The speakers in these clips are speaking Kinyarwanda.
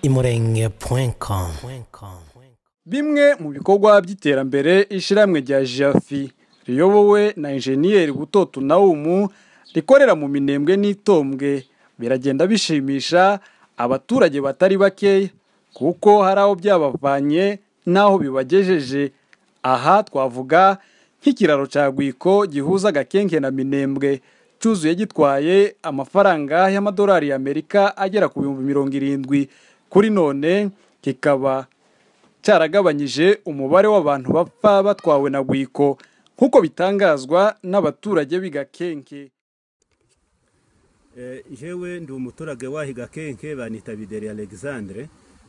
imurenge.com imurenge.com bimwe mu bikorwa by'iterambere ishyirahamwe rya jafi riyobowe na injeniyeri butoto nawumu rikorera mu minembwe n'itombwe biragenda bishimisha abaturage batari bakeya kuko hari aho byabavanye n'aho bibagejeje aha twavuga nk'ikiraro cya rwiko gihuza agakenke na minembwe cyuzuye gitwaye amafaranga y'amadolari y'amerika agera ku bihumbi mirongo irindwi kuri none kikaba cyaragabanyije umubare w'abantu bapfa batwawe na rwiko nk'uko bitangazwa n'abaturage b'Igakenke Eh, jewe ndi umuturage waho igakenke banita bideri alexandre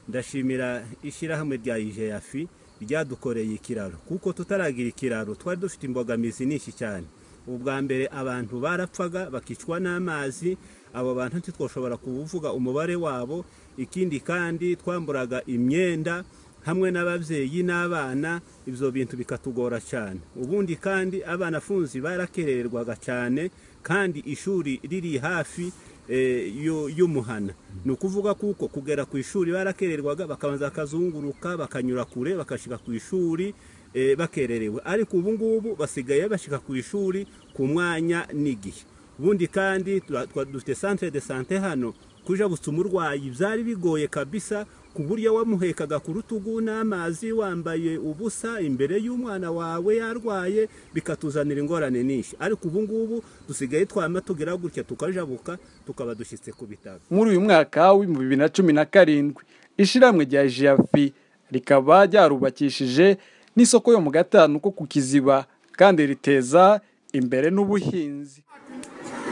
ndashimira ishyirahamwe rya ijeyafi ryadukoreye ikiraro kuko tutaragira ikiraro twari dufite imbogamizi nyinshi cyane ubwa mbere abantu barapfaga bakicwa n'amazi abo bantu ntitwashobora kuvuga umubare wabo ikindi kandi twamburaga imyenda hamwe n'ababyeyi n'abana ibyo bintu bikatugora cyane ubundi kandi abana afunzi barakererwaga cyane kandi ishuri riri hafi eh, y'u- y'umuhana ni ukuvuga kuko kugera ku ishuri barakererwaga bakabanza bakazunguruka bakanyura kure bakashyika ku ishuri eh, bakererewe ariko ubu ngubu basigaye bashyika ku ishuri ku mwanya n'igihe ubundi kandi tura- twa- dufite centre de sante hano kuja gusa umurwayi byari bigoye kabisa ku buryo wamuhekaga ku rutugu n'amazi wambaye ubusa imbere y'umwana wawe yarwaye bikatuzanira ingorane nyinshi ariko ubu ngubu dusigaye twama tugira gutya tukajabuka tukaba dushyitse ku bitaro muri uyu mwaka w'ibihumbi bibiri na cumi na karindwi ishyirahamwe rya jiyafi rikaba ryarubakishije n'isoko yo mu gatanu ko ku kiziba kandi riteza imbere n'ubuhinzi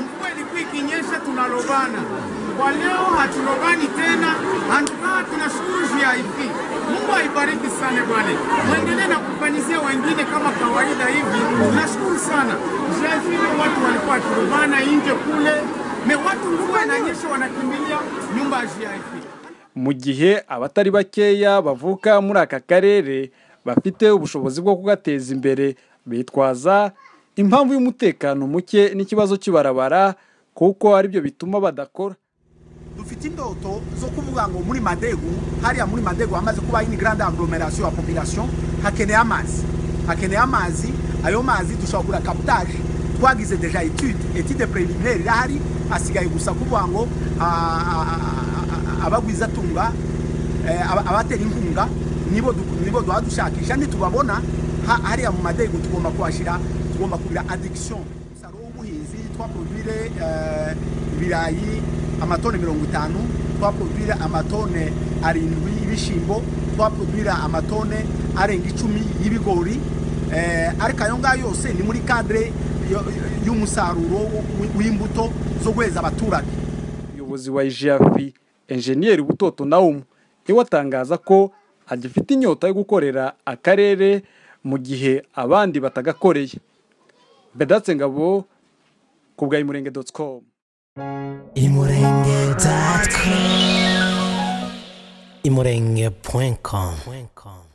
Mvua ilikuwa ikinyesha tunalobana, kwa leo hatulobani tena, hatukaa tunashukuru GIP. Mungu aibariki sana Bwana, mwendelee na kufanyizia wengine kama kawaida hivi. Tunashukuru sana GIP, watu walikuwa wakilobana nje kule, me watu mvua inanyesha wanakimbilia nyumba ya GIP. mu gihe abatari bakeya bavuka muri aka karere bafite ubushobozi bwo kugateza imbere bitwaza impamvu y'umutekano muke n'ikibazo cy'ibarabara kuko aribyo bituma badakora dufite indoto zo kuvuga ngo muri madegu hariya muri madegu hamaze kuba ini grande agglomeration ya population hakeneye amazi hakeneye amazi ayo mazi dushobora kugura captage twagize deja etude etude preliminaire irahari asigaye gusa kuvuga ngo ah, ah, ah, ah, abagwizatunga eh, aba- abatera inkunga nibo du- nibo duha dushakisha nitubabona ha- hariya mu madegu tugomba kubashyira tugomba kugira addiction umusaruro w'ubuhinzi twaproduire eh, ibirayi amatone mirongo itanu twaproduire amatone arindwi y'ibishimbo twaproduire amatone arenga icumi y'ibigori eh, ariko ayo ngayo yose ni muri kadire y'umusaruro w- w'imbuto zo guheza abaturage umuyobozi wa ijafi enjeniyeri butoto nawumu iwe atangaza ko agifite inyota yo gukorera akarere mu gihe abandi batagakoreye bedatse ngabo ku bwa imurenge doti komu imurenge.com imurenge.com